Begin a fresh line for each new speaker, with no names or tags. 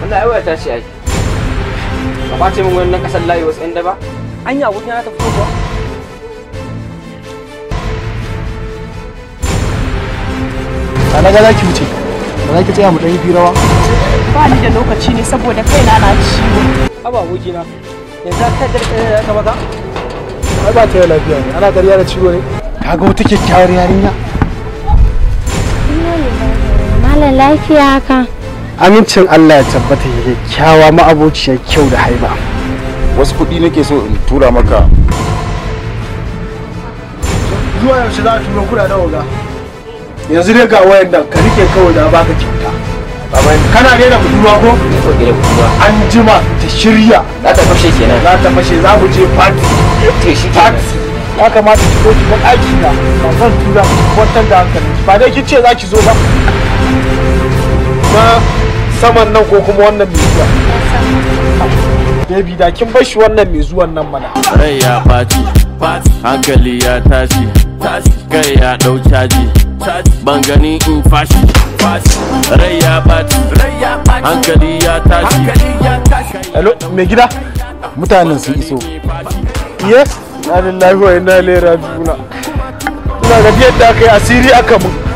wallahi ai wayata ce ai ka kwace min wannan kasar layi wasu yan daba anya abokin na ta fito kuwa
a na ga za ki wuce ba za ki tsaya mu ɗan yi firawa
ba ni da lokaci ne saboda kaina na ciwo
haba abokina yanzu ka da da ka baka
ai ba ta yi lafiya ne ana ƙarya da ciwo ne ka ga wata kyakkyawar yarinya
Malam lafiya ka.
amincin Allah ya tabbata ya kyakkyawa ma'abociyar kyau da haiba
wasu kuɗi nake so in tura maka
zuwa yaushe za a turo kuɗa da waga yanzu dai ga wayan nan ka rike kawai da baka kyauta kana rena budurwa ko
ko gida kuma
an jima ta shirya
za ta fashe kenan
za ta fashe za mu je party
to shi
party
kenan
ya kamata ki zo ki ga ɗaki na ba zan tura ki kwantar da hankali ba dai kin ce za ki zo ba na saman nan ko kuma wannan mai zuwa baby da kin bar shi wannan mai zuwan nan mana
rai ya ɓaci hankali ya tashi kai ya ɗau caji ban gani in fashi rai ya ɓaci hankali ya tashi
hello mai gida
mutanen sun iso
yes na lillahi wa inna ilaihi raji'una ina ga yadda aka yi asiri aka mun